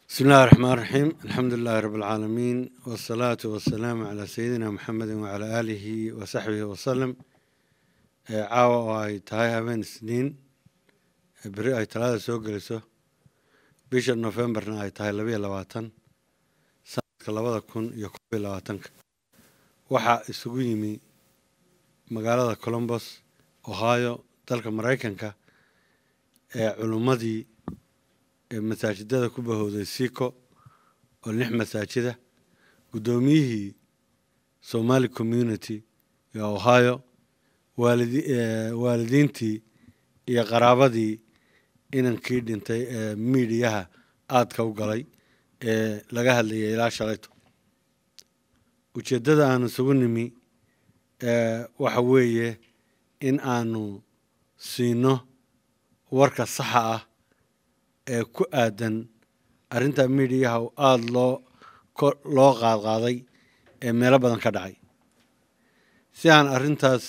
بسم الله الرحمن الرحيم الحمد لله رب العالمين والصلاة والسلام على سيدنا محمد وعلى آله وصحبه وسلم ee caawa oo ay tahay habeen isniin beri ay talaada soo geliso bisha nofembarna ay tahay labayo labaatan sanadka labada kun iyo kob iyo labaatanka waxaa isugu yimi magaalada colombos ohio dalka maraykanka ee culummadii ee masaajidada ku bahowday siko oo lix masaajida guddoomiyihii somali community ee ohio waalidi waalidiintii iyo qaraabadii inankii dhintay ee miidiyaha aadka u galay ee laga hadlayay ilaa shalayto ujeeddada aanu isugu nimi waxa weeye in aanu siino warka saxa ah ee ku aadan arrinta miidiyaha aada loo loo qaadqaaday ee meelo badan ka dhacay si aan arrintaas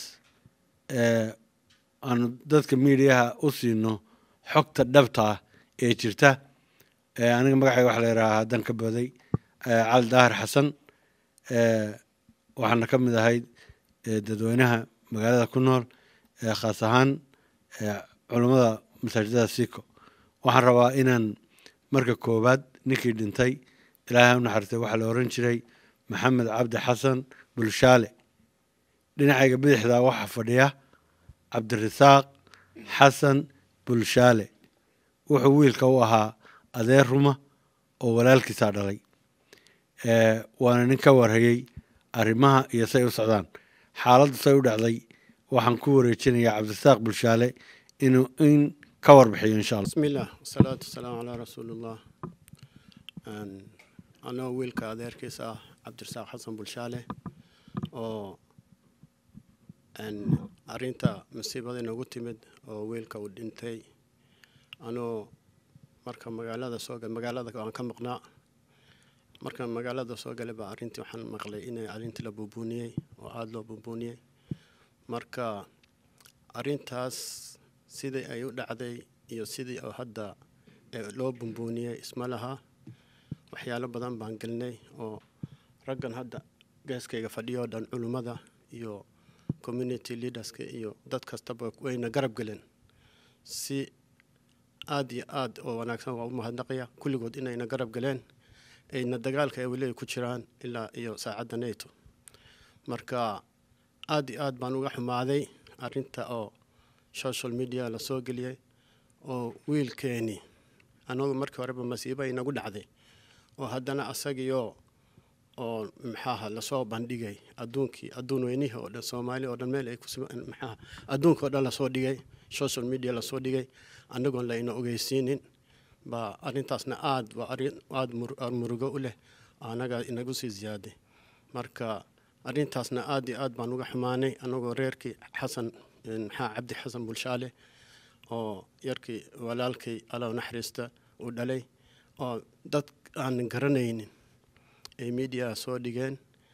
aanu dadka miidiyaha u siino xogta dhabta ah ee jirta aniga magacayga waxa la yidhahaa haddan ka booday cali daahir xasan waxaana ka mid ahayd dadweynaha magaalada ku nool khaas ahaan culummada masaajidada siko waxaan rabaa inaan marka koowaad ninkii dhintay ilaahay u naxariistay waxaa la oran jiray maxamed cabdi xasan bulshaale dhinacayga bidixda waxaa fadhiya cabdirasaaq xasan bulshaale wuxuu wiilka u ahaa adeer ruma oo walaalkiisaa dhalay waana nin ka warhayey arrimaha iyo say u socdaan xaaladdu say u dhacday waxaan ku wareejinayaa cabdirasaaq bulshaale inuu in ka warbixiyo insha allah بسم الله والصلاة والسلام على رسول الله anoo wiilka adeerkiisa ah cabdirasaaq xasan bulshaale oo arrinta masiibada inoogu timid oo wiilka uu dhintay anoo marka magaalada soo gal magaalada aan ka maqnaa markaan magaalada soo galay baa arrintii waxaan maqlay inay arrintii la buubuuniyey oo aada loo buubuuniyey marka arrintaas sidii ay u dhacday iyo sidii oo hadda loo bumbuuniyey isma laha waxyaalo badan baan gelnay oo raggan hadda geeskayga fadhiyo dhan culummada iyo community leaderska iyo dad kastaba wayna garab geleen si aada iyo aada oo wanaagsan waa u mahadnaqaya kulligood inayna garab galeen ayna dagaalka ay weli ay ku jiraan ilaa iyo saacadda nato marka aada iyo aad baan uga xumaaday arrinta oo social media la soo geliyey oo wiilkeeni anagu markii horeba masiibo inagu dhacday oo haddana asagiyo oo maxaaha lasoo bandhigay adduunkii adduun weynihii oo dhan soomaali oo dhan meel ay ku maxaaha adduunka oo dhan lasoo dhigay social media lasoo dhigay annagoon layna ogeysiinin baa arrintaasna aada waa arrin aada murugo u leh anaga inagu sii ziyaaday marka arrintaasna aada iyo aad baan uga xumaanay annagoo reerkii xasan maxaa cabdi xasan bulshaale oo yarkii walaalkay allow naxariista uu dhalay oo dad aanan garanaynin ay mediaha soo dhigeen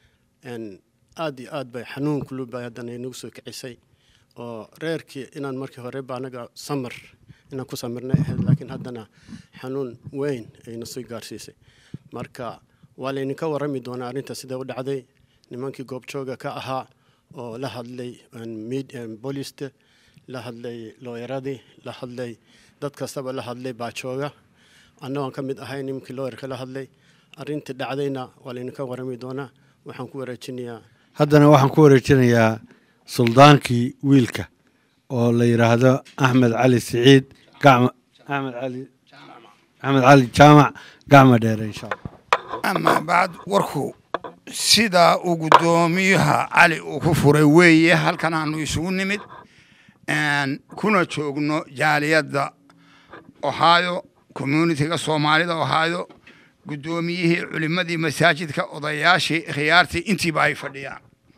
aada iyo aad bay xanuun kulubay haddana inagu soo kicisay oo reerkii inaan markii hore ba anaga samar inaan ku samirnay ahayd laakiin haddana xanuun weyn ayna soo gaarsiisay marka waa laydinka warrami doonaa arrinta sida u dhacday nimankii goobjooga ka ahaa oo la hadlay booliste la hadlay looyaradii la hadlay dad kastaba la hadlay baajooga annagoon ka mid ahay nimankii looyarka la hadlay arrintii dhacdayna waa laydinka warrami doonaa waxaan ku wareejinayaa haddana waxaan ku wareejinayaa suldaankii wiilka oo la yidhaahdo axmed cali siciid gacma axmed cali axmed cali jaamac gacma dheere insha allah amaa bacd warku sidaa uu guddoomiyaha cali uu ku furay weeye halkan aanu isugu nimid kuna joogno jaaliyadda ohio communitiga soomaalida ohio guddoomiyihii culimmadii masaajidka odayaashii khiyaartii intiiba ay fadhiyaan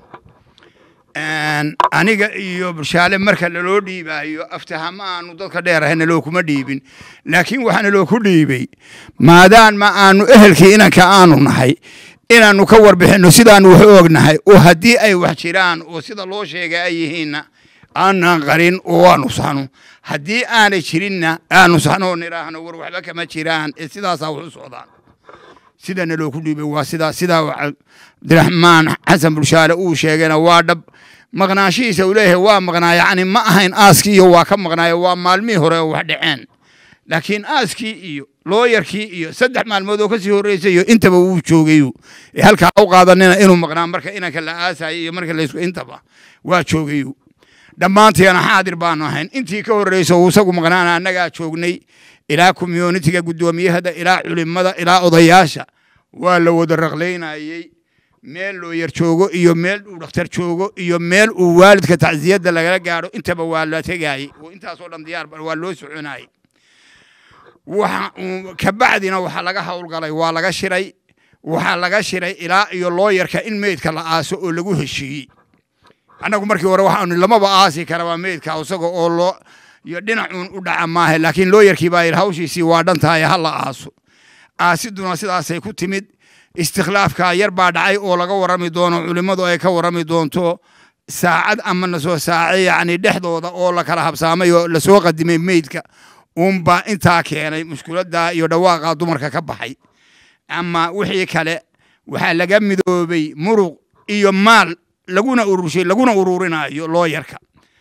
aniga iyo bulshaale marka laloo dhiibaayo aftahama aanu dadka dheerahay naloo kuma dhiibin laakiin waxaa naloo ku dhiibay maadaan ma aanu ehelkii inanka aanu nahay inaannu ka warbixinno sidaannu wax u ognahay oo haddii ay wax jiraan oo sida loo sheegay ay yihiinna aanan qarin oo aanu saxno haddii aanay jirinna aanu saxno oo nidhaahno war waxba kama jiraan ee sidaasaa wax u socdaan sidana loo ku dhiibay waa sidaa sidaa cabdiraxmaan xasan bulshaale uu sheegayna waa dhab maqnaashihiisa uu leeyahay waa maqnaa yacni ma ahayn aaskii iyo waa ka maqnaayo waa maalmihii hore oo wax dhaceen laakiin aaskii iyo looyarkii iyo saddex maalmood oo kasii horreysay iyo intaba wuu joogayu ee halkaa u qaadanina inuu maqnaa marka inanka la aasayo iyo marka laysku intaba waa joogayu dhammaanteena xaadir baanu ahayn intii ka horreysa uu isagu maqnaana annagaa joognay ilaa communitiga guddoomiyahada ilaa culimada ilaa odayaasha waa la wada raqlaynayey meel looyar joogo iyo meel uu dhakhtar joogo iyo meel uu waalidka tacsiyadda lagala gaadho intaba waa la tegayey oo intaasoo dhan diyaar waa loo soconayey waxa kabacdina waxaa laga howlgalay waa laga shiray waxaa laga shiray ilaa iyo looyarka in meydka la aaso oo lagu heshiiyey annagu markii hore waxaanu lamaba aasi karaba meydka isaga oo loo iyo dhinacuun u dhaca maaha laakiin looyarkii baa yidhi hawshiisii waa dhan tahay ha la aaso aasiduna sidaasay ku timid istikhlaafkaa yar baa dhacay oo laga warrami doono culimmadu ay ka warrami doonto saacad ama nasoo saace yacni dhexdooda oo la kala habsaamay oo lasoo qadimay meydka uunbaa intaa keenay mushkiladdaa iyo dhawaaqaa dumarka ka baxay ama wixii kale waxaa laga midoobay muruq iyo maal laguna ururshay laguna ururinayo looyarka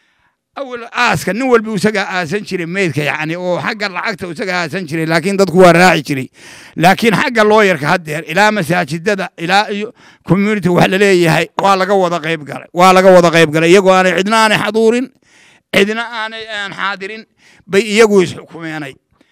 awal aaska nin walba isagaa aasan jiray meydka yacni oo xagga lacagta isagaa aasan jiray laakiin dadku waa raaci jiray laakiin xagga looyarka haddeer ilaa masaajidada ilaa iyo community wax laleeyahay waa laga wada qayb galay waa laga wada qayb galay iyagoo aanay cidna aanay xaduurin cidna aanay aan xaadirin bay iyagu isxukumeenay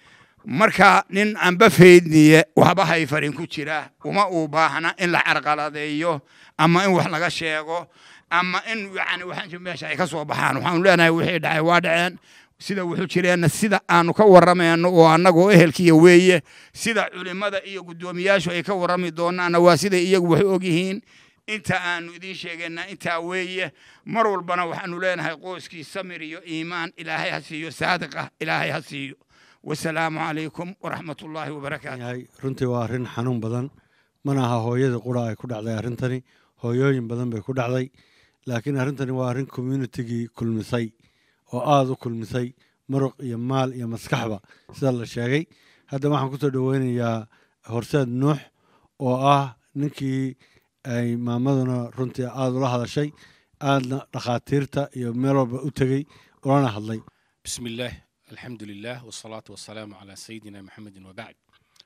marka nin anba faydniye waxba hayfarin ku jira uma uu baahna in la carqaladeeyo ama in wax laga sheego ama in yani waxaan meesha ay ka soo baxaan waxaanu leenahay wixii dhacay waa dhaceen sida wuxuu jireenna sida aanu ka warramayno oo annagoo ehelkiya weeye sida culimmada iyo guddoomiyaashu ay ka warrami doonaanna waa siday iyagu wax og yihiin inta aanu idiin sheegayna intaa weeye mar walbana waxaanu leenahay qoyskii samir iyo iimaan ilaahay ha siiyo saadiq ah ilaahay ha siiyo wasalaamu calaykum waraxmat ullaahi wabarakaatu yahay runtii waa arrin xanuun badan mana aha hooyada qura ay ku dhacday arrintani hooyooyin badan bay ku dhacday laakiin arrintani waa arrin communitigii kulmisay oo aada u kulmisay muruq iyo maal iyo maskaxba sida la sheegay hadda waxaan kusoo dhoweynayaa horseed nuux oo ah ninkii ay maamaduna runtii aada ula hadashay aadna dhakhaatiirta iyo meel walba u tegey ulana hadlay بسم الله الحمد لله والصلاة والسلام على سيدنا محمد وبعد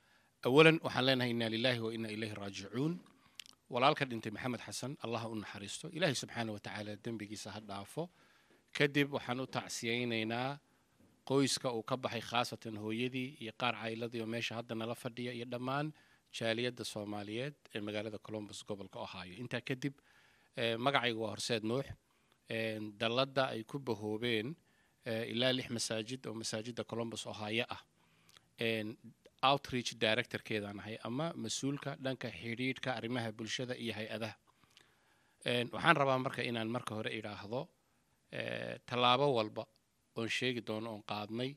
أولا وحن لنا إنا لله وإنا إليه راجعون walaalka dhintay maxamed xasan allah u naxariisto ilaahay subxaana wa tacaala dembigiisa ha dhaafo kadib waxaan u tacsiyaynaynaa qoyska uu ka baxay khaasatan hooyadii iyo qaar cailadii oo meesha hadda nala fadhiya iyo dhammaan jaaliyadda soomaaliyeed ee magaalada colombus gobolka ohio intaa kadib magacayga waa horseed nuux dalladda ay ku bahoobeen ilaa lix masaajid oo masaajidda colombus ohio ah outreach directorkeedaan ahay ama mas-uulka dhanka xidhiidhka arrimaha bulshada iyo hay-adaha waxaan rabaa marka inaan marka hore idhaahdo tallaabo walba oon sheegi doono oon qaadnay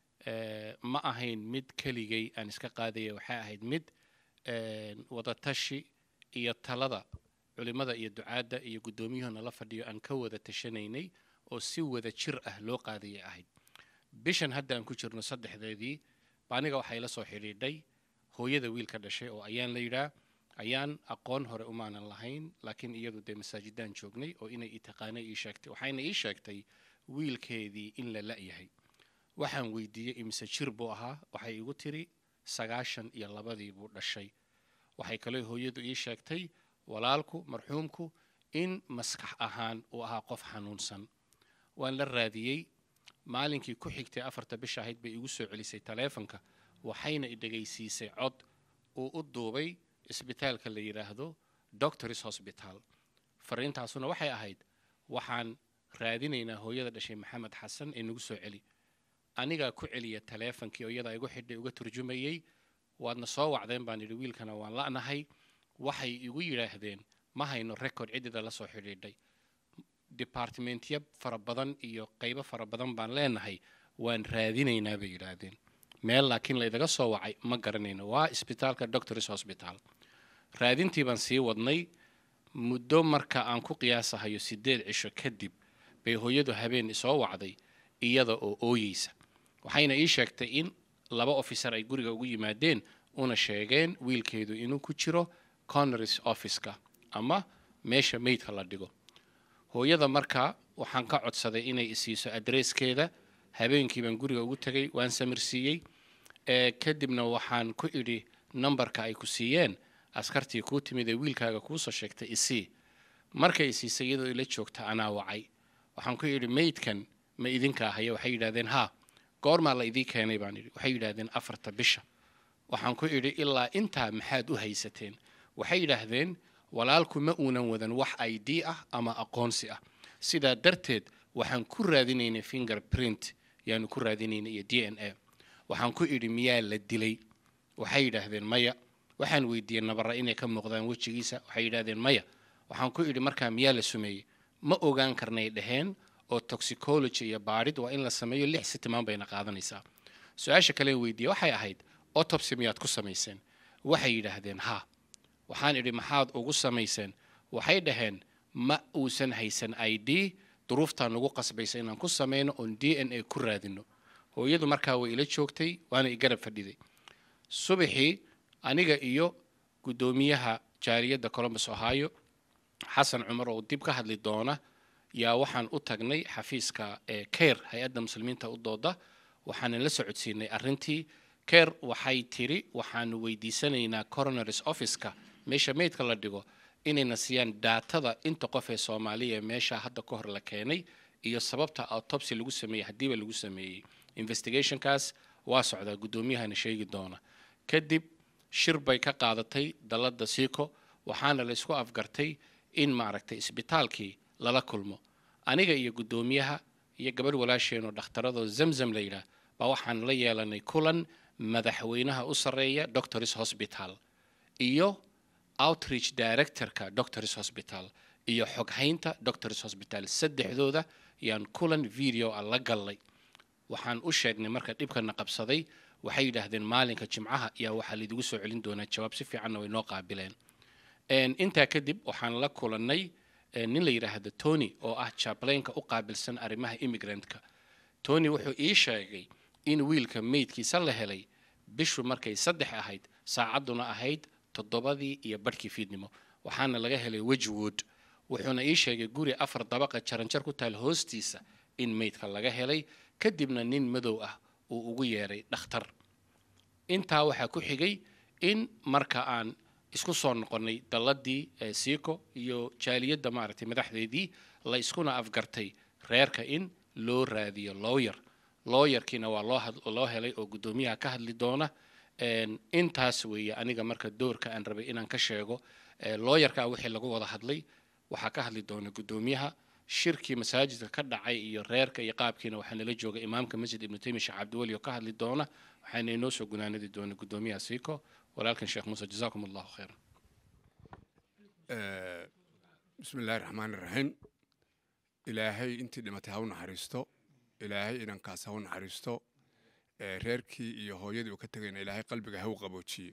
ma ahayn mid keligay aan iska qaadaya waxay ahayd mid wadatashi iyo talada culimada iyo ducaadda iyo guddoomiyuhu nala fadhiyo aan ka wada tashanaynay oo si wada jir ah loo qaadayay ahayd bishan hadda aan ku jirno saddexdeedii aniga waxaa ila soo xidhiidhay hooyada wiilka dhashay oo ayaan la yidhaa ayaan aqoon hore umaanan lahayn laakiin iyadu dee masaajidaan joognay oo inay i taqaanay ii sheegtay waxayna ii sheegtay wiilkeedii in la la'yahay waxaan weydiiyey imise jir buu ahaa waxay igu tiri sagaashan iyo labadii buu dhashay waxay kaloo hooyadu ii sheegtay walaalku marxuumku in maskax ahaan uu ahaa qof xanuunsan waan la raadiyey maalinkii ku xigtay afarta bisha ahayd bay igu soo celisay taleefonka waxayna i dhegaysiisay cod uu u duubay isbitaalka la yidhaahdo doctors hosbital fariintaasuna waxay ahayd waxaan raadinaynaa hooyada dhashay maxamed xasan ee nagu soo celi anigaa ku celiya taleefonkii oo iyadaa igu xidhay uga turjumayey waadna soo wacdeen baan yidhi wiilkana waan la'nahay waxay igu yidhaahdeen ma hayno record ciddida la soo xidhiidhay departmentya fara badan iyo qaybo fara badan baan leenahay waan raadinaynaa bay yidhaahdeen meel laakiin laydaga soo wacay ma garanayno waa isbitaalka doctors hosbital raadintii baan sii wadnay muddo marka aan ku qiyaasahayo sideed cisho kadib bay hooyadu habeen isoo wacday iyada oo ooyeysa waxayna ii sheegtay in laba officer ay guriga ugu yimaadeen una sheegeen wiilkeedu inuu ku jiro conneris officeka ama meesha meydka la dhigo hooyada markaa waxaan ka codsaday inay isiiso adreeskeeda habeenkii baan guriga ugu tegay waan samirsiiyey ee kadibna waxaan ku idhi nambarka ay ku siiyeen askartii kuu timid ee wiilkaaga kuusoo sheegtay isii markay isiisay iyadoo ila joogta anaa wacay waxaan ku idhi meydkan ma idinka ahaya waxay yidhahdeen haa goormaa la idii keenay baan idhi waxay yidhaahdeen afarta bisha waxaan ku idhi ilaa intaa maxaad u haysateen waxay yidhaahdeen walaalku ma uunan wadan wax i d ah ama aqoonsi ah sidaa darteed waxaan ku raadinaynay finger print yaanu ku raadinaynay iyo d n a waxaan ku idhi miyaa la dilay waxay yidhaahdeen maya waxaan weydiiyey nabara inay ka muuqdaan wejigiisa waxay yidhaahdeen maya waxaan ku idhi markaa miyaa la sumeeyey ma ogaan karnay dhaheen oo toxicology iyo baadhid waa in la sameeyo lix sitimaan bayna qaadanaysaa su-aasha kale weydiiyey waxay ahayd autopsy miyaad ku samayseen waxay yidhaahdeen haa waxaan idhi maxaad ugu samayseen waxay dhaheen ma uusan haysan i d duruuftaa nagu qasbaysa inaan ku samayno oon d n a ku raadino hooyadu markaa way ila joogtay waana i garab fadhiday subaxii aniga iyo guddoomiyaha jaariyadda columbus ohio xasan cumar oo dib ka hadli doona yaa waxaan u tagnay xafiiska ee ker hay-adda muslimiinta u dooda waxaanan la socodsiinay arrintii ker waxay tiri waxaanu weydiisanaynaa coronaris officeka meesha meydka la dhigo inayna siiyaan daatada inta qof ee soomaaliya ee meesha hadda ka hor la keenay iyo sababta autopsy lagu sameeyey haddiiba lagu sameeyey investigationkaas waa socdaa guddoomiyahana sheegi doona kadib shir bay ka qaadatay dalladda siiko waxaana la isku afgartay in maaragtay isbitaalkii lala kulmo aniga iyo guddoomiyaha iyo gabadh walaasheenoo dhakhtaradoo zamzam la yidhaah baa waxaan la yeelanay kulan madaxweynaha u sarreeya doctors hospital iyo outreach directorka doctors hospital iyo xoghaynta doctors hospital saddexdooda yaan kulan video a la gallay waxaan u sheegnay marka dhibkana qabsaday waxay yidhaahdeen maalinka jimcaha ayaa waxaa laidigu soo celin doonaa jawaab si fiicanna way noo qaabileen intaa kadib waxaan la kulannay nin la yidhaahdo tony oo ah jablaynka u qaabilsan arrimaha immigrantka tony wuxuu ii sheegay in wiilka meydkiisa la helay bishu markay saddex ahayd saacadduna ahayd toddobadii iyo badhkii fiidnimo waxaana laga helay wejwood wuxuuna ii sheegay guri afar dabaqa jaranjar ku taal hoostiisa in meydka laga helay kadibna nin madow ah uu ugu yeeray dhakhtar intaa waxaa ku xigay in marka aan isku soo noqonnay dalladii siiko iyo jaaliyadda maaragtay madaxdeedii la iskuna afgartay reerka in loo raadiyo lawyer lawyerkiina waa loo loo helay oo guddoomiyaha ka hadli doona intaas weeye aniga marka doorka aan rabay inaan ka sheego lawyerka wixii lagu wada hadlay waxaa ka hadli doona guddoomiyaha shirkii masaajidka ka dhacay iyo reerka iyo qaabkiina waxaa nala jooga imaamka masjid ibnu taymiya sheekh cabdiweli oo ka hadli doona waxaana inoo soo gunaanadi doona guddoomiyaha siiko walaalkan sheekh muuse jazaakum allahu khayran bismi illaahi raxmaan iraxiim ilaahay intii dhimatay ha u naxariisto ilaahay inankaas ha u naxariisto reerkii iyo hooyadii uu ka tegayna ilaahay qalbiga ha u qaboojiye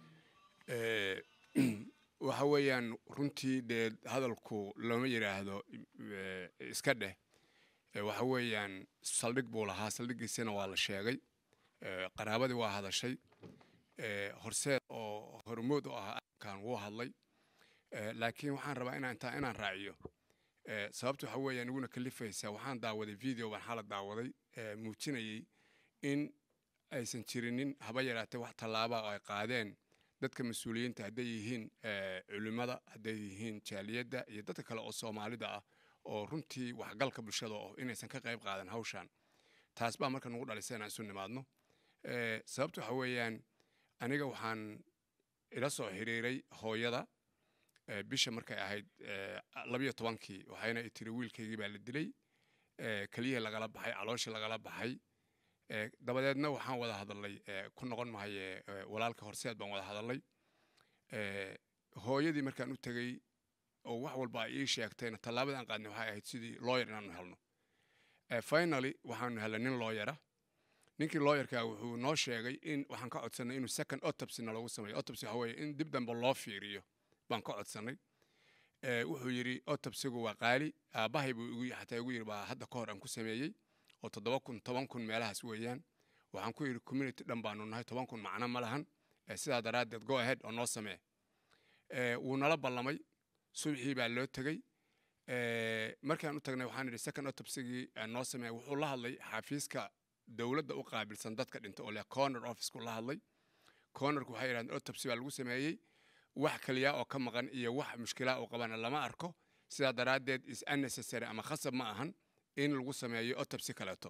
waxa weeyaan runtii dee hadalku looma yidhaahdo iska dheh waxa weeyaan saldhig buu lahaa saldhiggiisana waa la sheegay qaraabadii waa hadashay horseed oo hormood u ahaa arrinkan wuu hadlay laakiin waxaan rabaa inaan intaa inaan raaciyo sababta waxa weeyaan iguna kalifaysaa waxaan daawaday video baan xala daawaday muujinayay in aysan jirinin haba yaraatee wax tallaaba oo ay qaadeen dadka mas-uuliyiinta hadday yihiin culimmada hadday yihiin jaaliyadda iyo dadka kale oo soomaalida ah oo runtii waxgalka bulshada oo inaysan ka qayb qaadan hawshan taas baa marka nagu dhalisay inaan isu nimaadno sababta waxa weeyaan aniga waxaan ila soo xiriiray hooyada bisha markay ahayd labiyo tobankii waxayna i tiri wiilkaygii baa la dilay keliyihii lagala baxay calooshii lagala baxay dabadeedna waxaan wada hadalnay ku noqon mahaye walaalka horseed baan wada hadalnay hooyadii markaan u tegey oo wax walba ay ii sheegtayna tallaabada aan qaadnay waxay ahayd sidii lawyer inaanu helno finaly waxaanu helnay nin lawyera ninkii lawyerka wuxuu noo sheegay in waxaan ka codsanay inuu second autopsyna lagu sameeyo autopsy waxa weeye in dib dambe loo fiiriyo baan ka codsanay ee, wuxuu yidhi otobsigu waa qaali aabbahay buu igu xataa igu yidhi baa hadda ka hor aan ku sameeyey oo toddoba kun toban kun meelahaas weeyaan waxaan ku yidhi community dhan baanu nahay toban kun macno ma lahan ee, sidaa daraaddeed go ahead oo noo samee Ee, wuu nala ballamay subxii baa loo tegey Ee, markaan u tagnay waxaan idhi second autopsigii aan noo sameeya wuxuu la hadlay xafiiska dowladda u qaabilsan dadka dhinta oo leh corner officku la hadlay cornerku waxay yidhahdeen autopsy baa lagu sameeyey wax kaliya oo ka maqan iyo wax mushkilaa oo qabana lama arko sidaa daraaddeed is unnecessary ama khasab ma ahan in lagu sameeyo autopsy kaleeto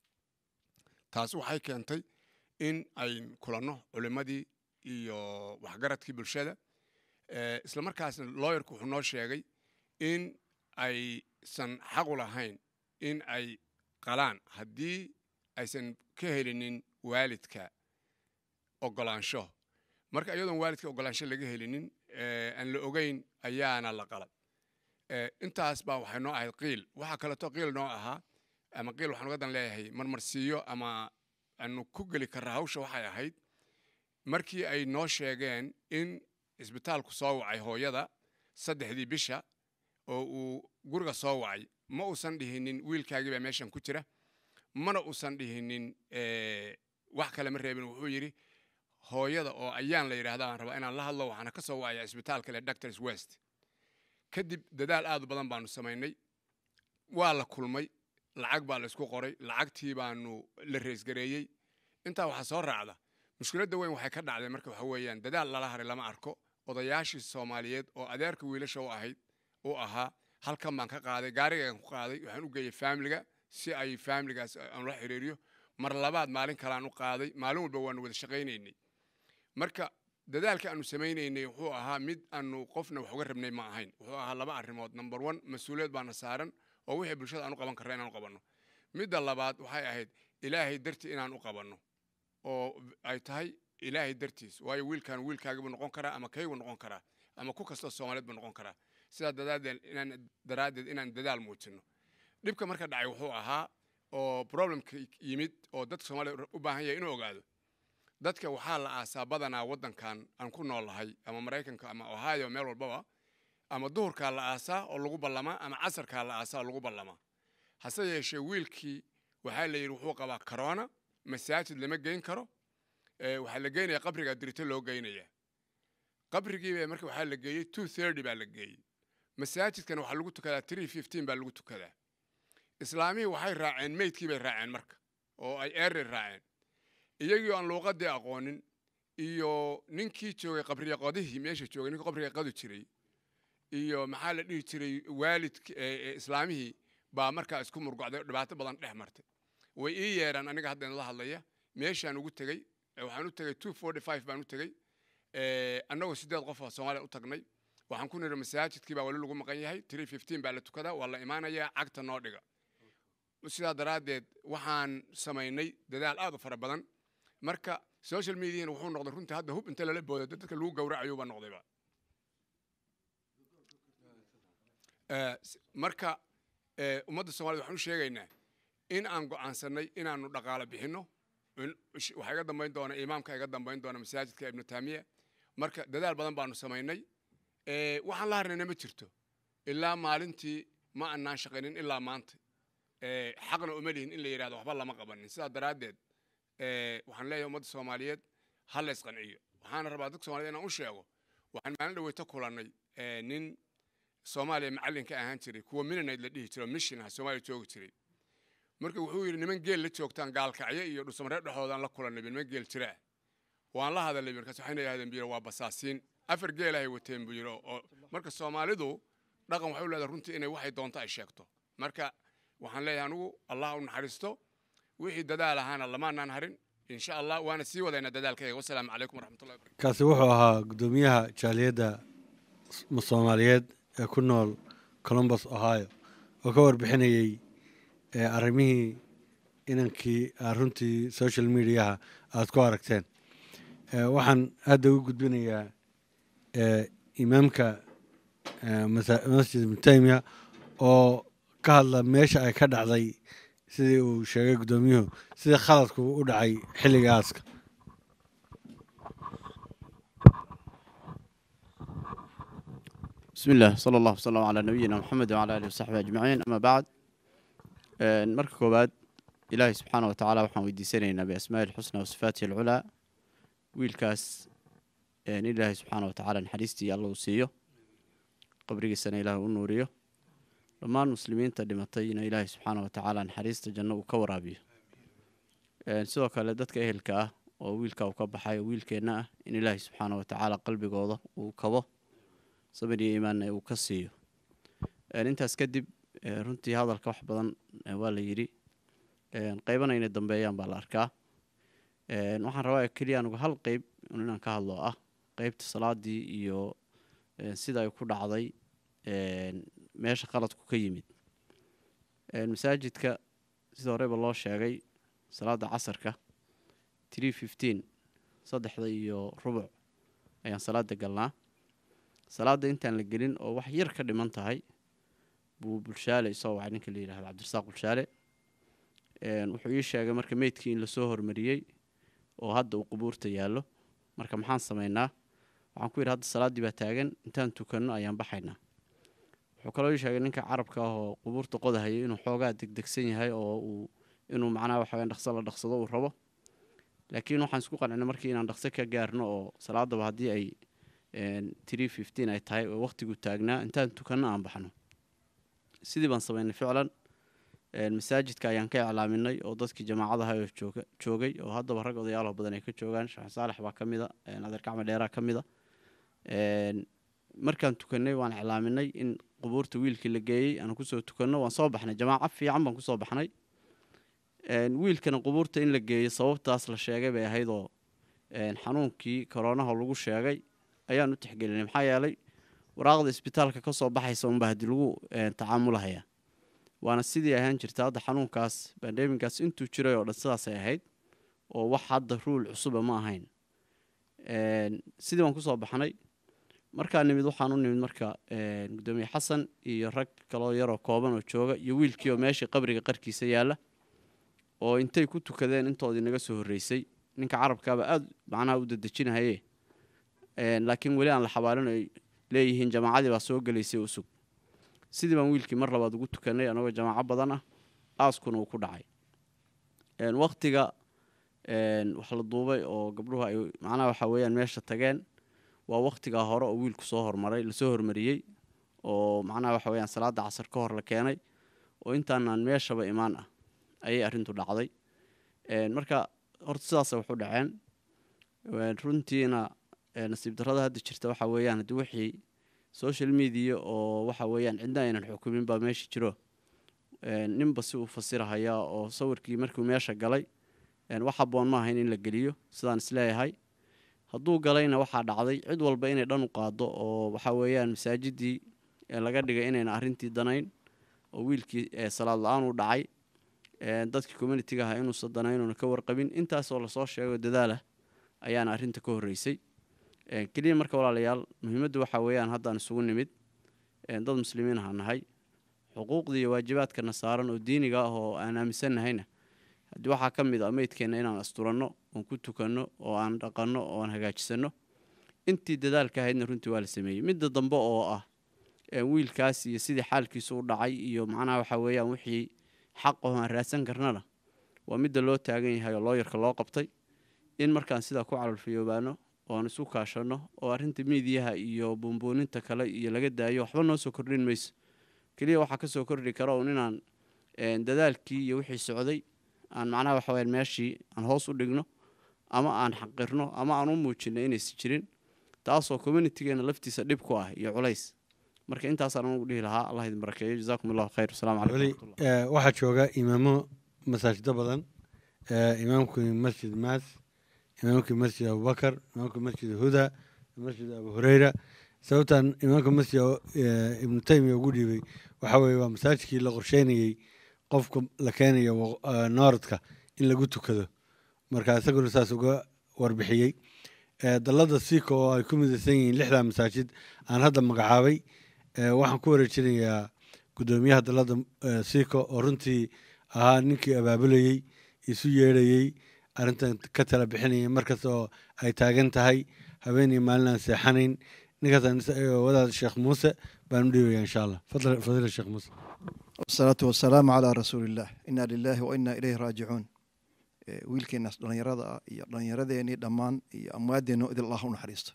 taas waxay keentay in ay kulanno culimmadii iyo waxgaradkii bulshada Ee, isla markaasna lawyerku wuxuu noo sheegay in aysan xaqu lahayn in ay qalaan haddii aysan ka helinin waalidka ogolaansho marka iyadoon waalidka ogolaansho laga helinin ee, aan la ogeyn ayaana la qalad Ee, intaas baa waxay noo ahayd qiil waxaa kaleeto qiil noo ahaa ama qiil waxaan uga dan leeyahay marmarsiiyo ama aanu ku geli karra hawsha waxay ahayd markii ay noo sheegeen in isbitaalku soo wacay hooyada saddexdii bisha oo uu guriga soo wacay ma uusan dhihinin wiilkaagii baa meeshan ku jira mana uusan dhihinin eh, wax kale ma reebin wuxuu yidhi hooyada oo ayaan la yidhaahda aan rabaa inaan la hadlo waxaana ka soo wacaya isbitaal kale doctors west kadib dadaal aad u badan baanu samaynay waa la kulmay lacag baa la isku qoray lacagtii baanu la reesgareeyey intaa waxaa soo raacda mushkiladda weyn waxay ka dhacday marka waxa weeyaan dadaal lala haray lama arko odayaashii soomaaliyeed oo adeerka wiilasha u ahayd u ahaa halkan baan ka qaaday gaarigaan ku qaaday waxaan u geeyey faamiliga si ay faamiligaas aan la xiriiriyo mar labaad maalin kaleaan u qaaday maalin walba waanu wada shaqaynaynay marka dadaalka aanu samaynaynay wuxuu ahaa mid aanu qofna wax uga rabnay ma ahayn wuxuu ahaa laba arrimood number one mas-uuliyad baana saaran oo wixii bulshada aan u qaban karra inaan u qabanno midda labaad waxay ahayd ilaahay dartii inaan u qabanno oo ay tahay ilaahay dartiis waayo wiilkan wiilkaagibuu noqon karaa ama kayguu noqon karaa ama ku kastoo soomaaliyeed buu noqon karaa sidaa daraaddeed inaan daraaddeed inaan dadaal muujinno dhibka marka dhacay wuxuu ahaa oo problemka yimid oo dadka soomaaliya u baahan yahay inuu ogaado dadka waxaa la aasaa badanaa waddankan aan ku noolahay ama maraykanka ama ohio meel walbaba ama duhurkaa la aasaa oo lagu ballamaa ama casarkaa la aasaa oo lagu ballamaa hase yeeshee wiilkii waxaa la yidhi wuxuu qabaa corona masaajid lama geyn karo ee, waxaa la geynaya qabriga dirito loo geynaya qabrigiiba marka waxaa la geeyey two thirty baa la geeyey masaajidkana waxaa lagu tukadaa three fifteen baa lagu tukadaa islaamihii waxay raaceen meydkii bay raaceen marka oo ay eeri raaceen iyagii aan luuqadii aqoonin iyo ninkii joogay qabriya qodihii meesha joogay ninkii qabriga qadu jiray iyo maxaa la dhihi jiray waalidki ee- ee islaamihii baa markaa isku murgocday oo dhibaato badan dhex martay way ii yeeraan aniga hadda la hadlaya meeshaan ugu tegey ee waxaan u tegey two forty five baan u tegey ee, annagoo sideed qof oo soomaaliya u tagnay waxaan ku niri masaajidkii baa wali lagu maqan yahay three fifteen baa la tukadaa waa la imaanayaa cagta noo dhiga sidaa daraaddeed waxaan samaynay dadaal aad u fara badan marka social mediana wuxuu noqday runtii hadda hub inta lala booda dadka lagu gowracayuuba noqdayba Eh, s- marka eh, ummadda soomaaliyed waxaan u sheegaynaa in aan go'aansanay inaanu dhaqaalo bixinno in- sh- waxaa iga dambayn doona imaamka iga dambayn doona masaajidka ibnu taamiya marka dadaal badan baanu samaynay Eh, waxaan la harnayna ma jirto ilaa maalintii ma annaan shaqaynin ilaa maanta Eh, xaqna uma lihin in la yidhahdo waxba lama qabanin sidaa daraaddeed eh, waxaan leeyahay ummadda soomaaliyeed ha la isqanciyo waxaana rabaa dadka soomaaliyed inaan u sheego waxaan maalin dhaweyta kulannay eh, nin soomaaliya macallinka ahaan jiray kuwa minanayd la dhihi jiro mission ah soomaaliya joogi jiray marka wuxuu yidhi niman geel la joogtaan gaalkacyo iyo dhusamaree dhexoodaan la kulannay niman geel jiraa waan la hadalay markaas waxayna yidhahdeen buu yidhi waa basaasiin afar geelahay wateen buu yidhi oo- oo marka soomaalidu dhaqan waxay u leedahay runtii inay waxay doonto ay sheegto marka waxaan leeyahay anigu allah u naxariisto wixii dadaal ahaana lamaanaan harin insha allah waana sii wadaynaa dadaalkayga wasalaamu calaykum waraxmatullahi wabarakatu kaasi wuxuu ahaa guddoomiyaha jaaliyadda s- soomaaliyeed ee ku nool columbus ohio oo ka warbixinayey ee arrimihii inankii aad runtii social mediaha aad ku aragteen Ee, waxaan hadda u gudbinayaa ee, imaamka ee, masa- masjid ibnu taymiya oo ka hadla meesha ay ka dhacday sidii uu sheegay guddoomiyuhu sidii khaladku u dhacay xilliga aaska بسم الله صلى الله وسلم على نبينا محمد وعلى آله وصحبه أجمعين أما بعد آه، marka koowaad ilaahay subxaana wa tacaala waxaan weydiisanaynaa biasmaa'i lxusna wa sifaatihi alculaa wiilkaas in ilaahay subxaana wa tacaala naxariistii alla uu siiyo qabrigiisana ilaahay u nuuriyo dhammaan muslimiinta dhimatayna ilaahay subxaana wa tacaala naxariista janno uu ka waraabiyo Een, sidoo kale dadka ehelka ah oo wiilka uu ka baxay oo wiilkeenna ah in ilaahay subxaana wa tacaala qalbigooda uu kabo sabir iyo iimaanna uu ka siiyo Een, intaas kadib ee, runtii hadalka wax badan ee, waa la yidhi Een, qaybana inay dambeeyaan baa la arkaa Een, waxaan rabaa keliya anugu hal qeyb un inaan ka hadlo ah qeybta salaadii iyo een, sida ay ku dhacday een, meesha qaladku ka yimid Een, masaajidka sida horeba loo sheegay salaada casarka three fifteen saddexda iyo rubuc ayaan salaada galnaa salaada intaan la gelin oo wax yar ka dhiman tahay buu bulshaale isoo wacay ninka la yidhahdo cabdirasaaq bulshaale Een, wuxuu ii sheegay marka meydkii in lasoo hormariyey oo hadda uu qubuurta yaallo marka maxaan samaynaa waxaan ku yidhi hadda salaaddii baa taagan intaan tukanno ayaan baxaynaa wuxuu kaloo ii sheegay ninka carabka ah oo qubuurta qodahayay inuu xoogaa degdegsan yahay oo uu inuu macnaha waxa weeyaan dhaqso la dhaqsado uu rabo laakiin waxaan isku qancinay markii inaan dhaqso ka gaarno oo salaadaba haddii ay three fifteen ay tahay oo waqtigu taagnaa intaan tukanno aan baxno sidii baan samaynay ficlan Een, masaajidka ayaan ka iclaaminay oo dadkii jamaacadaha oo jooga joogay oo haddaba rag odayaalo badan ay ka joogaan sheekh saalex baa ka mida adeer gacme dheeraa ka mida Een, markaan tukanay waan iclaaminay in qubuurta wiilkii la geeyey aan kusoo tukanno waan soo baxnay jamaaco fiican baan kusoo baxnay Een, wiilkana qubuurta in la geeyo sababtaas la sheegay bay ahayd oo een, xanuunkii koronaha lagu sheegay ayaan u tixgelinay maxaa yeelay waraaqda isbitaalka ka soo baxaysa unbaa haddii lagu een, tacaamulahaya waana sidii ahaan jirta hadda xanuunkaas bandemigaas intuu jiray oo dhan sidaasay ahayd oo wax hadda ruul cusuba ma ahayn Een, sidii baan kusoo baxnay markaa nimid waxaan u nimid marka een, gudoomiye xasan iyo rag kaloo yaroo kooban oo jooga iyo wiilkii oo meeshii qabriga qarkiisa yaalla oo intay ku tukadeen intoodii naga soo horreysay ninka carabkaaba aada macnaha u dadejinahaye Een, laakiin weli aan la xabaalin ay leeyihiin jamaacadii baa soo gelaysay u sug sidii baan wiilkii mar labaad ugu tukanay anagoo jamaaco badan ah aaskuna uu ku dhacay Een, waqtiga een, wax la duubay oo gabdhuhu ay macnaha waxa weeyaan meesha tageen waa waqtigaa hore oo wiilku soo hormaray lasoo hormariyey oo macnaha waxa weeyaan salaada casar ka hor la keenay oo intaanaan meeshaba imaan ah ayay arrintu dhacday Een, marka horta sidaasay wax u dhaceen Een, runtiina ee, nasiib darrada hadda jirta waxa weeyaan haddii wixii social media oo waxa weeyaan cidna aynan xukumin baa meesha jiro Een, ninba si uu fasirahaya oo sawirkii markuu meesha galay een, wax habboon ma ahayn in la geliyo sidaan isleeyahay hadduu galayna waxaa dhacday cid walba inay dhan u qaado oo waxa weeyaan masaajidii ee laga dhigay inayna arrintii danayn oo wiilkii ee salaad la-aan u dhacay Een, dadkii communitiga ahaa inuusan danaynuuna ka warqabin intaasoo lasoo sheego dadaalah ayaana arrinta ka horreysay Een, keliya marka walaalayaal muhiimaddu waxa weeyaan haddaan isugu nimid een, dad muslimiin aha nahay xuquuqda iyo waajibaadkana saaran oo diiniga ah oo aan aaminsannahayna haddii waxaa ka mid ah meydkeenna inaan asturanno oon ku tukanno oo aan dhaqanno oo aan hagaajisanno intii dadaalka ahaydna runtii waa la sameeyey midda dambe oo ah een, wiilkaas iyo sidii xaalkiisu u dhacay iyo macnaha waxa weeyaan wixii xaq oo aan raadsan karnana waa midda loo taagan yahay oo looyarka loo qabtay in markaan sidaa ku calolfiyoobaano oo aan isu kaashanno oo arrinta miidiyaha iyo buunbuuninta kale iyo laga daayo waxba noo soo kordhin mayso keliya waxaa ka soo kordhi kara un inaan een, dadaalkii iyo wixii socday aan macnaha waxa weyaan meeshii aan hoos u dhigno ama aan xaqirno ama aan u muujino inaysan jirin taasoo communitigeena laftiisa dhib ku ah iyo culays marka intaasaan anugu dhihi lahaa allah idin barakeeyo jazaakum allahu khayr wasalaamu calaykum weli waraxmatullah eh, waxaa jooga imaamo masaajido badan eh, imaamkii masjid maas imaamkii masjid abubakar imaamkii masjid huda masjid abu hureyra sababtan imaamka masjid eh, ibnu taymiya ugu dhiibay waxa weeye waa masaajidkii la qorsheynayey qofka la keenayo wa- eh, nooradka in lagu tukado marka isaguna saas uga warbixiyey Eh, dalada siiko oo ay ku midaysan yihiin lixdaa masaajid aan hadda magacaabay eh, waxaan ku wareejinayaa gudoomiyaha dalada eh, siiko oo runtii ahaa ninkii abaabulayey isu yeedhayey arrintan ka tala bixinayay markasta oo ay taagan tahay habeen iyo maalin aan seexanayn ninkaas wadaad sheekh muuse baan u dhiibaya insha allah fadl fadila sheekh muuse والصلاة والسلام على رسول الله إنا لله وإنا إليه راجعون إيه، wiilkeenaas dhallinyarada ah iyo dhallinyaradeenii dhammaan iyo amwaadeenno idil allah u naxariisto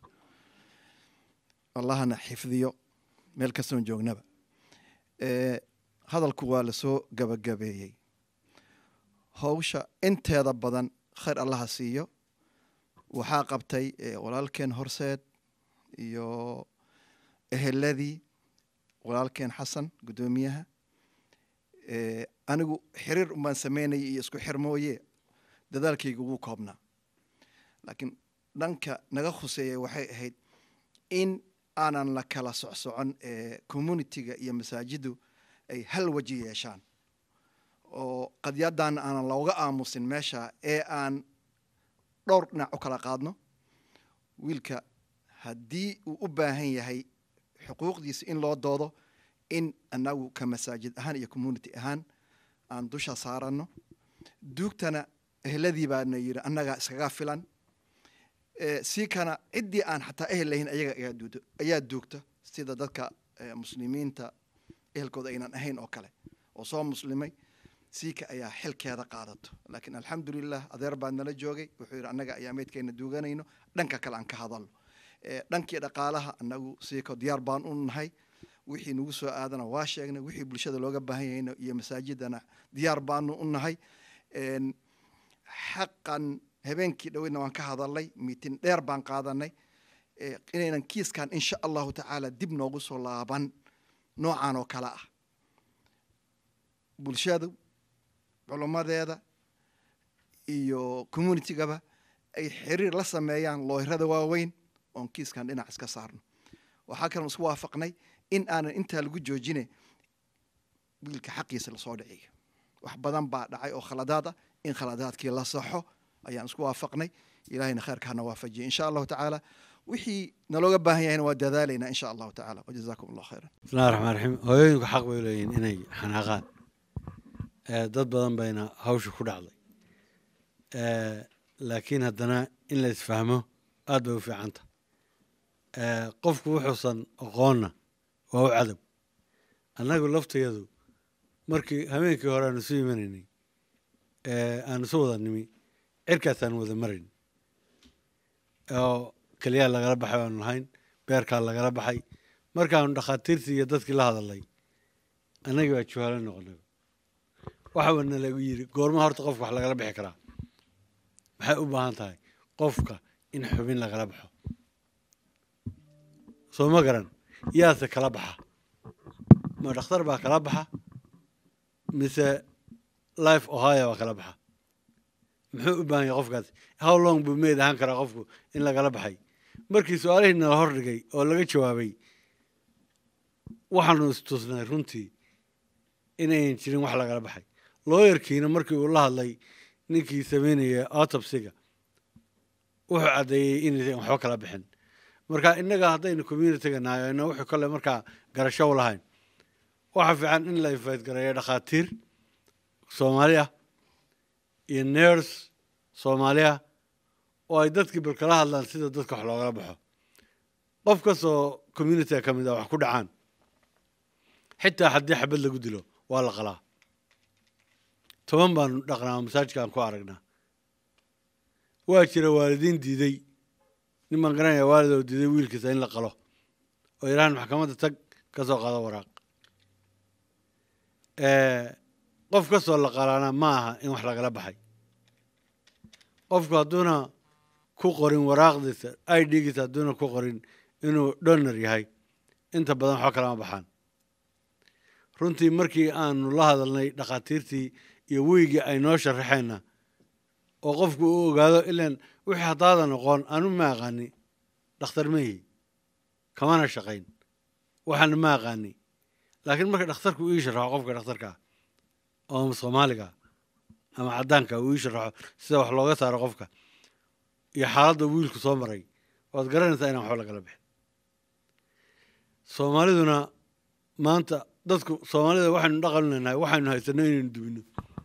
allahana xifdiyo meel kastoon joognaba Eh, hadalku waa lasoo gabagabeeyey howsha inteeda badan khayr allaha siiyo waxaa qabtay eh, walaalkeen horseed iyo eheladii walaalkeen xasan guddoomiyaha Eh, anigu xiriir umbaan sameynayay iyo isku xir mooye dadaalkayga wuu koobnaa laakiin dhanka naga khuseeya waxay ahayd in aanan la kala socsocon ee communitiga iyo masaajiddu ay hal waji yeeshaan oo qadyadan aanan looga aamusin meesha ee aan dhowr dhinac u kala qaadno wiilka haddii uu u baahan yahay xuquuqdiisa in loo doodo in annagu ka masaajid ahaan iyo community ahaan aan dusha saaranno duugtana ehladii baana yidhi annagaa iskaga filan Eh, sii kana ciddii aan xataa ehel lahayn ayaga ayaa duudo- ayaa duugta sida dadka eh, muslimiinta ehelkooda aynan ahayn oo kale oo soo muslimay siika ayaa xilkeeda qaadato laakiin alxamdulilah adeer baa nala joogay wuxuu yidhi annaga ayaa meydkeena duuganayno dhanka kale aan ka hadalno Eh, dhankii dhaqaalaha annagu siiko diyaar baan u nahay wixii nagu soo aadana waa sheegnay wixii bulshada looga baahan yahayna iyo masaajidana diyaar baanu u nahay En, xaqan habeenkii dhoweyna waan ka hadalnay miitin dheer baan qaadanay Eh, inaynan kiiskan insha allahu tacaala dib noogu soo laaban noocan oo kale ah bulshadu culummadeeda iyo communitygaba ay xiriir la sameeyaan looyrada waaweyn oon kiiskan dhinac iska saarno waxaa kaloon isku waafaqnay in aanan intaa lagu joojine wiilka xaqiisa lasoo dhiciyo wax badan baa dhacay oo khaladaad ah in khaladaadkii la saxo ayaan isku waafaqnay ilahayna khayrka hana waafajiye insha allahu tacaala wixii nalooga baahan yahayna waa dadaalaynaa insha allahu tacaala wajazaakum allah khayran bismillahi raxmaan raxiim hooyooyinku xaq bay leeyihiin inay xanaaqaan Eh, dad badan bayna hawsha ku dhacday Eh, laakiin haddana in la isfahmo aad bay u fiicanta Eh, qofku wuxuusan aqoonna waa u cadow annagu laftayadu markii habeenkii hore aan isu imanaynay eh, aan isu wada nimi cirkaasaan wada marayn oo keliyaa lagala baxay aanu lahayn beerkaa lagala baxay markaanu dhakhaatiirtii iyo dadkii la hadalay annagii baa juhaalo noqonay waxaa nalagu yidhi goorma horta qofka wax lagala bixi karaa maxay u baahan tahay qofka in xubin lagala baxo soo ma garan yaase kala baxa ma dhakhtar baa kala baxa mise life ohio baa kala baxa muxuu u baahan yahay qofkaas how long buu meyd ahaan karaa qofku in lagala baxay markii su-aalihii nala hordhigay oo laga jawaabay waxaanu istusnay runtii inayn jirin wax lagala baxay looyarkiina markii uu la hadlay ninkii sameynaya autopsiga wuxuu caddeeyey inaysan waxba kala bixin marka innaga haddaynu communityga nahay ayna wuxuu kale markaa garasho u lahayn waxa fiican in la faydgareeyo dhakhaatiir soomaali ah iyo ners soomaali ah oo ay dadkii bal kala hadlaan sida dadka wax loogala baxo qof kastoo communityga ka mid ah wax ku dhacaan xitaa haddii xabad lagu dilo waa la qalaa toban baanu dhaqnaa masaajidka aan ku aragnaa waa jira waalidiin diiday nin baan garanaya waalid oo diiday wiilkiisa in la qalo oo yidhahan maxkamadda tag ka soo qaado waraaq qof kastoo la qalaana ma aha in wax lagala baxay qofku hadduuna ku qorin waraaqdiisa i d-giisa hadduuna ku qorin inuu donor yahay inta badan waxba kalama baxaan runtii markii aanu la hadalnay dhakhaatiirtii iyo weygii ay noo sharaxeenna oo qofku uu ogaado ilaan wixii haddaadan aqoon anu ma aqaani dhakhtar ma yihi kamana shaqayn waxaana ma aqaani laakiin marka dhakhtarku ii sharaxo qofka dhakhtarkaa oo soomaaliga ama caddaanka uu ii sharaxo sida wax looga saaro qofka iyo xaaladda wiilku soo maray waad garanaysaa inaan waxba lagala bixin soomaaliduna maanta dadku soomaalida waxaynu dhaqan leenahay waxaynu haysano inaynu dubino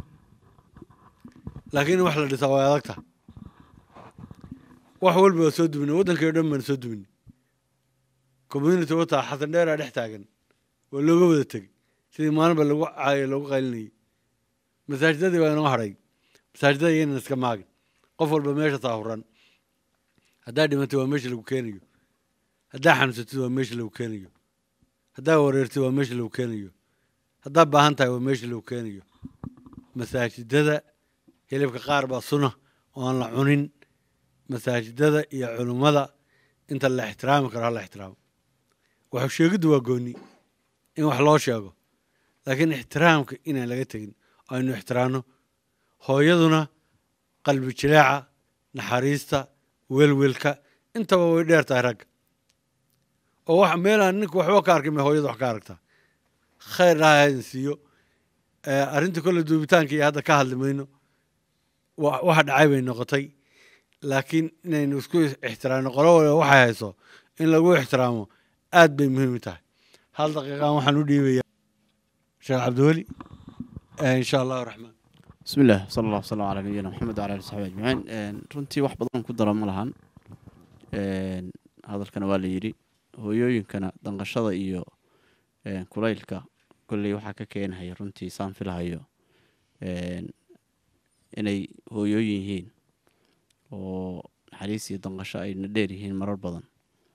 laakiin in wax la dhisaa way adagta wax walba waa soo dubina waddankii o dhan baanu soo dubina community wataa xasan dheeraa dhex taagan waa looga wada tegey sidii maalinba lagu caayo lagu qaylinayay masaajidadii baa inoo hadhay masaajidada iyana iska maagin qof walba meesha taahuran haddaa dhimatay waa meesha lagu keenayo haddaa xanuunsatid waa meesha lagu keenayo haddaa wareertid waa meesha lagu keenayo haddaa baahan tahay waa meesha lagu keenayo masaajidada hilibka qaar baa suna oo aan la cunin masaajidada iyo culummada inta la ixtiraami karo hala ixtiraamo waxu sheegiddu waa gooni in wax loo sheego laakiin ixtiraamka inaan laga tegin oo aynu ixtiraamno hooyaduna qalbi jileeca naxariista welwelka intaba way dheer tahay ragga oo wax meelaan ninka waxba ka arkin bay hooyada wax ka aragtaa khayr dhaha haydin siiyo arrinta kolle duubitaanka iyo hadda ka hadli mayno waxa dhacay bay noqotay laakiin inaynu isku ixtiraamno qolo waliba waxay hayso in lagu ixtiraamo aad bay muhiim u tahay hal daqiiqaan waxaan u dhiibayaa sheekh cabdiweli insha allahu raxmaan بسم الله صلى الله وسلم على نبينا محمد وعلى اله وصحبه اجمعين runtii wax badan ku dara ma lahan hadalkana waa la yidhi hooyooyinkana danqashada iyo kulaylka kolley waxaa ka keenhaya runtii saan filahayo inay hooyooyin yihiin oo naxariis iyo danqasho ayna dheer yihiin marar badan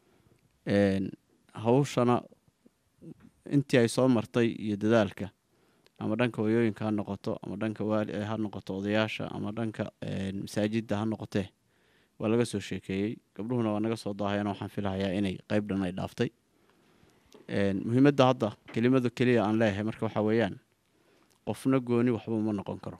hawshana intii ay soo martay iyo dadaalka ama dhanka hooyooyinka ha noqoto ama dhanka waali ha noqoto odayaasha ama dhanka masaajidda ha noqotee waa laga soo sheekeeyey gabdhuhuna waa naga soo daahayana waxaan filahayaa inay qayb dhan ay dhaaftay muhiimadda hadda kelimada keliya aan leeyahay marka waxaa weeyaan qofna gooni waxba uma noqon karo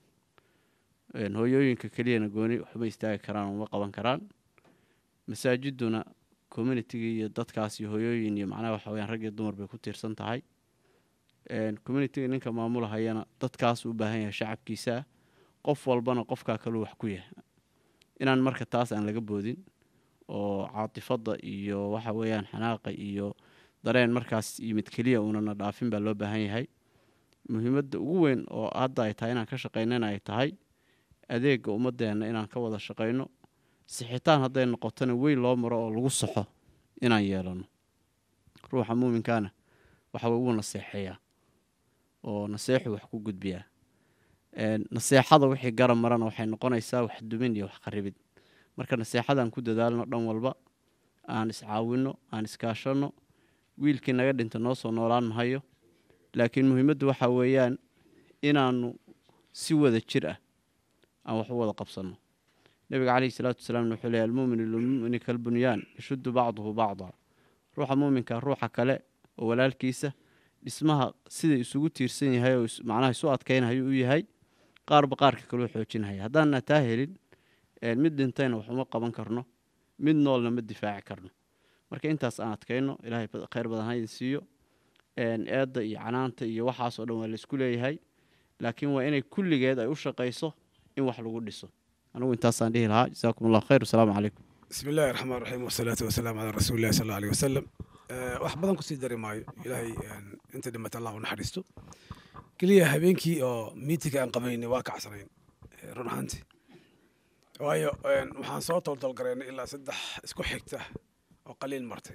hooyooyinka keliyana gooni waxma istaagi karaan uma qaban karaan masaajiduna communitiga iyo dadkaas iyo hooyooyin iyo macnaha waxa weyaan rag iyo dumar bay ku tiirsan tahay communitiga ninka maamulahayana dadkaas u baahan yahay shacabkiisaa qof walbana qofkaa kaluu wax ku yahay inaan marka taas aan laga boodin oo caatifadda iyo waxa weeyaan xanaaqa iyo dareen markaas yimid keliya uunana dhaafin baa loo baahan yahay muhiimadda ugu weyn oo hadda ay tahay inaan ka shaqaynana ay tahay adeega ummadeenna inaan ka wada shaqayno sixitaan hadday noqotona weyn loo maro oo lagu saxo inaan yeelano ruuxa muuminkaana waxa way wuu naseexeeyaa oo naseexu wax ku gudbiyaa naseexada wixii garab marana waxay noqonaysaa wax dumin iyo wax qaribid marka naseexadaan ku dadaalno dhan walba aan iscaawinno aan iskaashanno wiilkii naga dhinta noo soo noolaan mahayo laakiin muhiimaddu waxaa weeyaan inaanu si wada jir ah aan wax u wada qabsanno nebiga caleyhi salaatu wasalaamna wuxuu leeyahy almuuminu lilmu'mini kalbunyaan yashuddu bacduhu bacdaa ruuxa muuminka ruuxa kale oo walaalkiisa dhismaha sida isugu tiirsan yahay oo macnaha isu adkaynhayo u yahay qaarba qaarka kaleu xoojinhaya haddaanna taa helin mid dhintayna wax uma qaban karno mid noolna ma difaaci karno marka intaas aan adkayno ilaahay khayr badan ha idin siiyo eedda iyo canaanta iyo waxaasoo dhan waa laisku leeyahay laakiin waa inay kulligeed ay u shaqayso in wax lagu dhiso anigu intaasaan dhihi lahaa jasaakum allah khayr wasalaamu calaykum بسم الله الرحمن الرحيم والصلاة والسلام على رسول الله صلى الله عليه وسلم wax badan kusii dari maayo ilaahay inta dhimata allah u naxariisto keliya habeenkii oo miitinga aan qabaynay waa kacsanayn run ahaantii waayo waxaan soo toltolgaraynay ilaa saddex isku xigta oo qaliil martay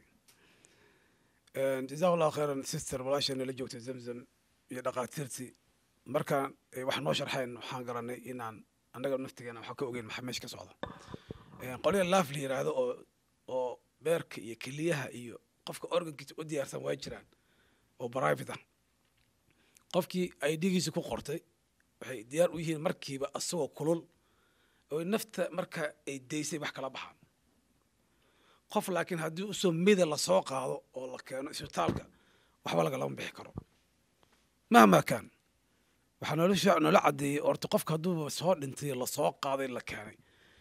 jazahu allahu khayran sister walaasheena la joogtay zamzam iyo dhaqaatiirtii markaan wax noo sharxayn waxaan garanay inaan annaga naftigeena waxa ka ogeyn maxaa meesha ka socda qolya laaf la yiraahdo oo oo beerka iyo keliyaha iyo qofka organkiisa u diyaarsan waa jiraan oo private ah qofkii ay dhigiisa ku qortay waxay diyaar u yihiin markiiba asagoo kulul oo nafta marka ay daysay wax kala baxaan qof laakiin haddii usoo mida lasoo qaado oo la keeno isbitaalka waxba lagalama bixi karo mahmaa kaan waxaa nolosha noola caddeeyey orta qofka hadduuba soo dhintay lasoo qaaday la keenay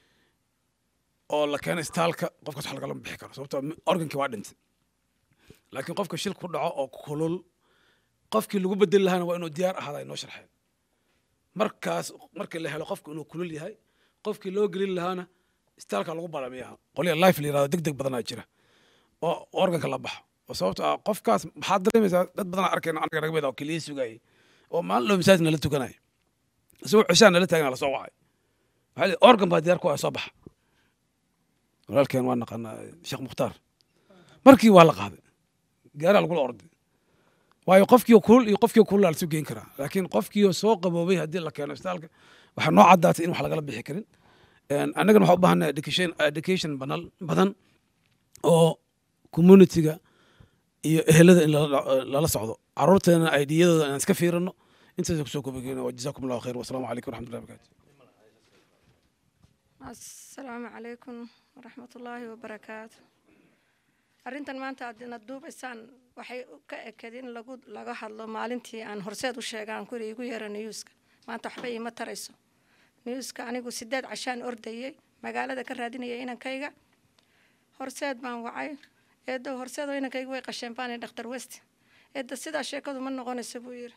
oo la keenay isbitaalka qofkaas wax lagalama bixi karo sababtoo organkii waa dhintay laakiin qofka shil ku dhaco oo kulul qofkii lagu bedeli lahaana waa inuu diyaar ahaada ay noo sharxeen markaas markii la helo qofku inuu kulul yahay qofkii loo gelin lahaana istaalka lagu balamiyaa qolya life la yirahdo deg deg badanaa jira oo organka la baxo oo sababto ah qofkaas maxaad dareemaysaa dad badanaa arkayna anaga naga mid oo keliya sugayay oo maalin dhow masaajid nala tukanaya isagoo cishaan nala taagna lasoo wacay waxaa lii organ baa diyaar ku ah soo baxa walaalkeen waa naqanaa sheekh mukhtaar markii waa la qaaday gaaraa lagula orday waayo qofkii kulul iyo qofkii kulul lasu geyn karaa laakiin qofkii soo qaboobay haddii la keeno isbitaalka waxaa noo caddaatay in wax lagala bixi karin annagana waxaa u baahanay education education banal badan oo communityga iyo ehelada in lala socdo caruurteena aidiyadooda inaan iska fiirino intaas kusoo kobageyno wajazaakum allahu khayr wasalaamu calaykum waraxmatullahi wabarakatu asalaamu calaykum waraxmatullaahi wabarakaatu arrintan maanta aad ina duubaysaan waxay ka eked in lagu laga hadlo maalintii aan horseed u sheega aan kuri igu yeera newska maanta waxba iima tarayso newska anigu sideed cashaan ordayay magaalada ka raadinayay inankayga horseed baan wacay eedo horseedoo inankayga way qasheen baan dhakhtar west eedda sidaa sheekadu ma noqonayso buu yidhi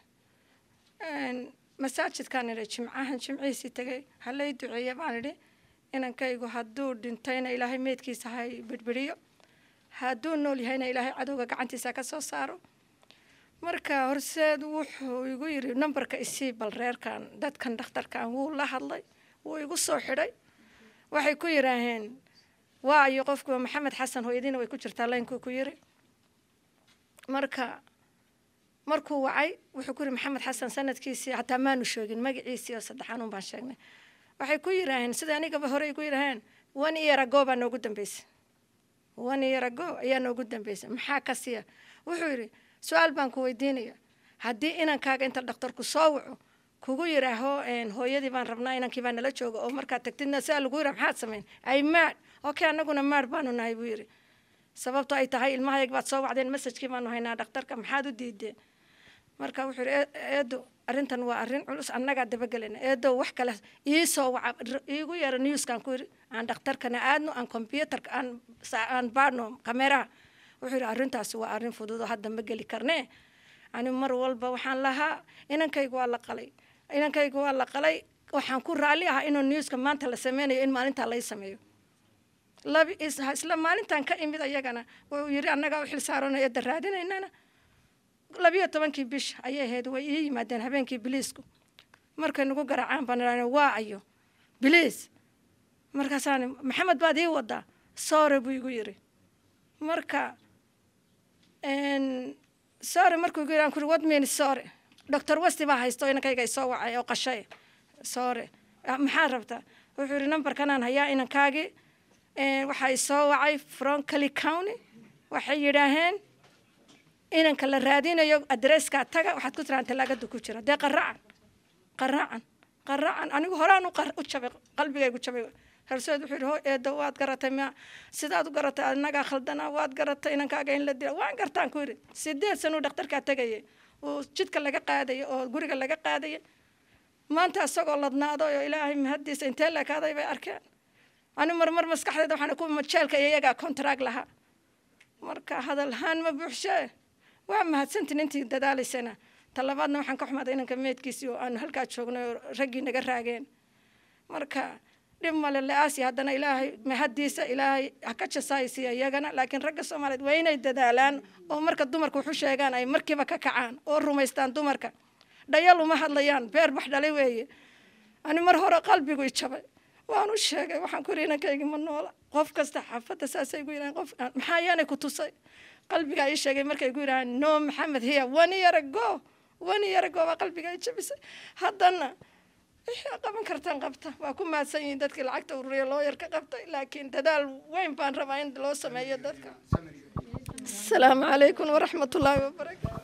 masaajidkaan idhi jimcahan jimcihiisii tegay halay duceeye baan idhi inankaygu hadduu dhintayna ilaahay meydkiisa ha bidhbidhiyo hadduu nool yahayna ilaahay cadowga gacantiisa ka soo saaro marka horseed wuxuu igu yidhi nambarka isii bal reerkan dadkan dhakhtarkan wuu la hadlay wuu igu soo xidhay waxay ku yidhaaheen waayo qofkuwa maxamed xasan hooyadiina way ku jirtaa laynkuu ku yiri marka markuu wacay wuxuu ku yidhi maxamed xasan sanadkiisii hataa maanu sheegin magaciisii oo saddexaan un baan sheegnay waxay ku yidhaaheen sida anigaba horey ku yidhaaheen one year ago baa noogu dambeysay one year ago ayaa noogu dambeysay maxaa ka siya wuxuu yidhi su-aal baan ku weydiinaya haddii inankaaga inta dhakhtarku soo waco kugu yidhaaho hooyadii baan rabnaa inankii baa nala jooga oo markaad tagtidna sidaa lagu yidhaha maxaad samayn ay maadh okay annaguna maadh baanu nahay buu yidhi sababto ay tahay ilmahayag baad soo wacdeen messajkii baanu haynaa dhakhtarka maxaad u diideen marka wuxuu yidhi eedo arrintan waa arrin culus annagaa dabagelana eedo wax kale iisoo waca iigu yeera newskaan ku yidhi aan dhakhtarkana aadno aan combyutarka aan aan baadhno kameraha wuxuu yidhi arrintaasi waa arrin fudud oo hadda ma geli karnee ani mar walba waxaan lahaa inankaygu waa la qalay inankaygu waa la qalay waxaan ku raalli ahaa inuu newska maanta la sameynayo in maalintaa lay sameeyo labi isla maalintan ka imid ayagana wuu yidhi annagaa u xil saarano eedda raadinaynana labiyo tobankii bish ayay ahayd way ii yimaadeen habeenkii biliisku markay nagu garaacaan baan idhahna waa ayo biliis markaasaan maxamed baad ii wadaa soore buu igu yidhi marka soore markuu igu yidhi aan kuri what means soore doctor westi baa haysto inankayga isoo wacay oo qashay soore maxaad rabtaa wuxuu yidhi nambarkanaan hayaa inankaagii waxaa isoo wacay from cali county waxay yidhaaheen inanka la raadinayo adreskaa taga waxaad ku tiraan talaagada ku jira dee qaraacan qaraacan qaraacan anigu horaan u jabay qalbigaygu jabay herseed wuxuu yidhi ho eedo waad garatay ma sidaad u garatay annagaa khaldanaa waad garatay inankaaga in la dila waan gartaan ku yidhi sideed sanuu dhakhtarkaa tegayay uu jidka laga qaadaya oo guriga laga qaadaya maanta isagoo ladnaado oo ilaahay mahadiisa intee leekaaday bay arkeen ani marmar maskaxdeeda waxaan ku jeelka iyo iyagaa contract lahaa marka hadalhaan ma buuxshee waa mahadsantin intii dadaalaysana talabaadna waxaan ka xumaaday inanka meedkiisii oo aanu halkaa joognay oo raggii naga raageen marka dhib male le-aasi haddana ilaahay mahadiisa ilaahay ha ka jasaaysiiya iyagana laakiin ragga soomaaliyeed waa inay dadaalaan oo marka dumarka waxu sheegaan ay markiiba ka kacaan oo rumaystaan dumarka dhayal uma hadlayaan beer bax dhalay weeye ani mar hore qalbigu i jabay waan u sheegay waxaan ku yidhi inankaygi ma noola qof kasta xaafadda saasay gu yidhahan qof maxaa yaanay ku tusay qalbigaa ii sheegay markay gu yidhahaan no maxamed hiya one year ago one year ago baa qalbigaa i jabisay haddana wixii qaban kartaan qabta waa ku mahadsan yihiin dadkii lacagta ururiya looyar ka qabtay laakiin dadaal weyn baan rabaa in loo sameeyo dadka asalaamu calaykum waraxmatullaahi wabarakaatu